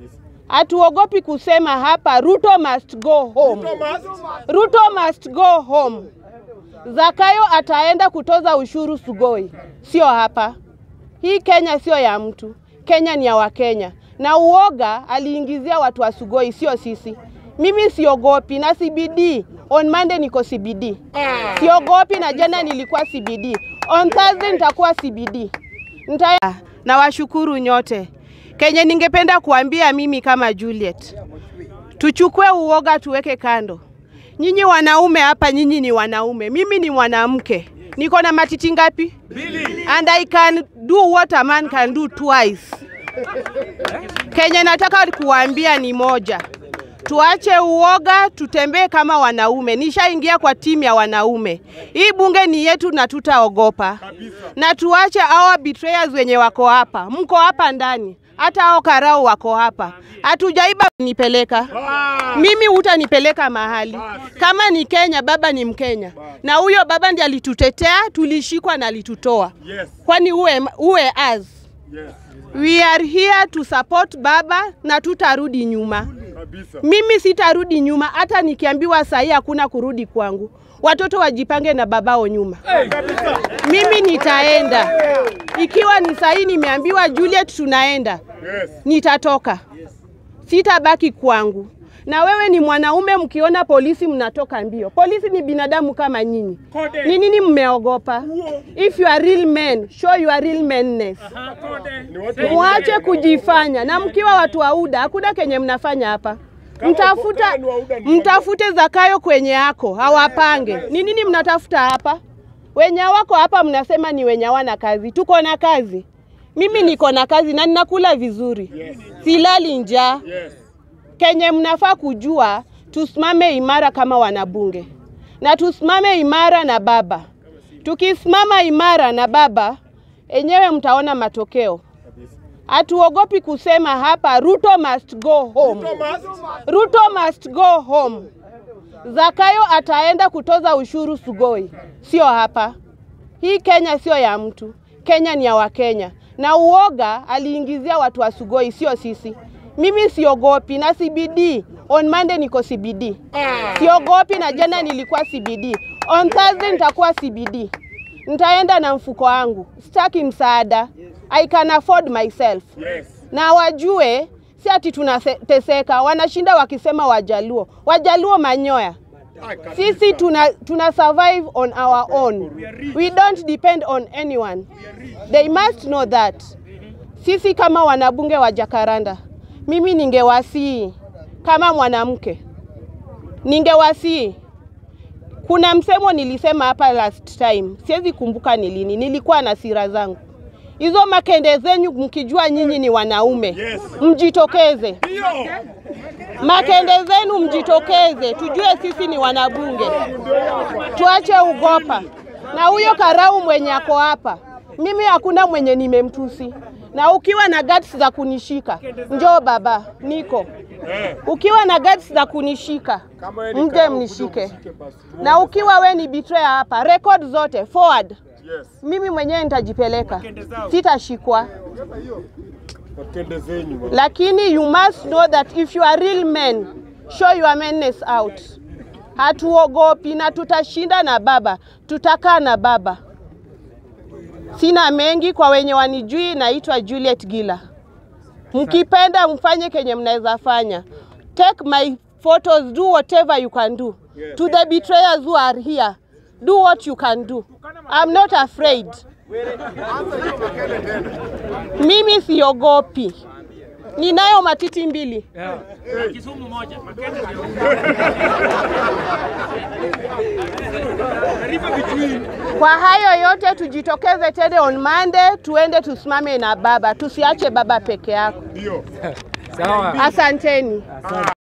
Hatuogopi kusema hapa Ruto must go home. Ruto must go home. Zakayo ataenda kutoza ushuru Sugoi, sio hapa. Hii Kenya sio ya mtu, Kenya ni ya Wakenya, na uoga aliingizia watu wa Sugoi, sio sisi. Mimi siogopi na CBD. On Monday niko CBD, siogopi na jana nilikuwa CBD. On Thursday nitakuwa CBD. Nita... na washukuru nyote. Kenye ningependa kuambia mimi kama Juliet, tuchukue uoga tuweke kando. Nyinyi wanaume hapa, nyinyi ni wanaume, mimi ni mwanamke. Niko na matiti ngapi? And I can do what a man can do twice. Kenye nataka kuwaambia ni moja, tuache uoga, tutembee kama wanaume. Nishaingia kwa timu ya wanaume. Hii bunge ni yetu na tutaogopa, na tuache hawa betrayers wenye wako hapa. Mko hapa ndani, hata hao karau wako hapa. Hatujaiba nipeleka mimi, hutanipeleka mahali. Kama ni Kenya, baba ni Mkenya, na huyo baba ndiye alitutetea, tulishikwa na alitutoa. Kwani uwe, uwe as We are here to support baba na tutarudi nyuma. Mimi sitarudi nyuma, hata nikiambiwa sahi hakuna kurudi kwangu. Watoto wajipange na babao nyuma. Mimi nitaenda ikiwa ni sahi, nimeambiwa Juliet, tunaenda, nitatoka, sitabaki kwangu. Na wewe ni mwanaume, mkiona polisi mnatoka mbio. Polisi ni binadamu kama nyinyi. Ni nini mmeogopa? If you are real men, show your real manness. Mwache kujifanya, na mkiwa watu wa UDA hakuna kenye mnafanya hapa. Mtafuta, mtafute Zakayo kwenye yako hawapange. Ni nini mnatafuta hapa? Wenye wako hapa mnasema ni wenye hawana kazi. Tuko na kazi, mimi niko na kazi na ninakula vizuri, silali njaa. Kenye mnafaa kujua, tusimame imara kama wanabunge na tusimame imara na baba. Tukisimama imara na baba, enyewe mtaona matokeo. Hatuogopi kusema hapa Ruto must go home. Ruto must go home. Zakayo ataenda kutoza ushuru Sugoi, sio hapa. Hii Kenya sio ya mtu, Kenya ni ya Wakenya, na uoga aliingizia watu wa Sugoi, sio sisi. Mimi siogopi na CBD. On Monday niko CBD, siogopi na jana nilikuwa CBD. On Thursday nitakuwa CBD, nitaenda na mfuko wangu, sitaki msaada. I can afford myself. Na wajue si ati tunateseka, wanashinda wakisema Wajaluo, Wajaluo manyoya. Sisi tuna, tuna survive on our own. We don't depend on anyone. They must know that. Sisi kama wanabunge wa Jakaranda, mimi ningewasii kama mwanamke, ningewasii kuna msemo nilisema hapa last time, siwezi kumbuka ni lini, nilikuwa na sira zangu hizo makende zenyu, mkijua nyinyi ni wanaume mjitokeze. Makende zenu mjitokeze, tujue sisi ni wanabunge, tuache ugopa. Na huyo karau mwenye ako hapa, mimi hakuna mwenye nimemtusi, na ukiwa na guts za kunishika, njoo baba, niko ukiwa na guts za kunishika mje mnishike, na ukiwa we ni betrayer hapa, record zote forward mimi mwenyewe nitajipeleka, sitashikwa. Lakini you must know that if you are real men, show your manness out. Hatuogopi na tutashinda na baba, tutakaa na baba. Sina mengi kwa wenye wanijui, naitwa Juliet Gila. Mkipenda mfanye kenye mnaweza fanya. Take my photos, do whatever you can do. To the betrayers who are here, do what you can do. I'm not afraid. Mimi siogopi. Ninayo matiti mbili. Kisumu moja. Kwa hayo yote tujitokeze tena on Monday, tuende tusimame na baba, tusiache baba peke yako. Sawa. Asanteni.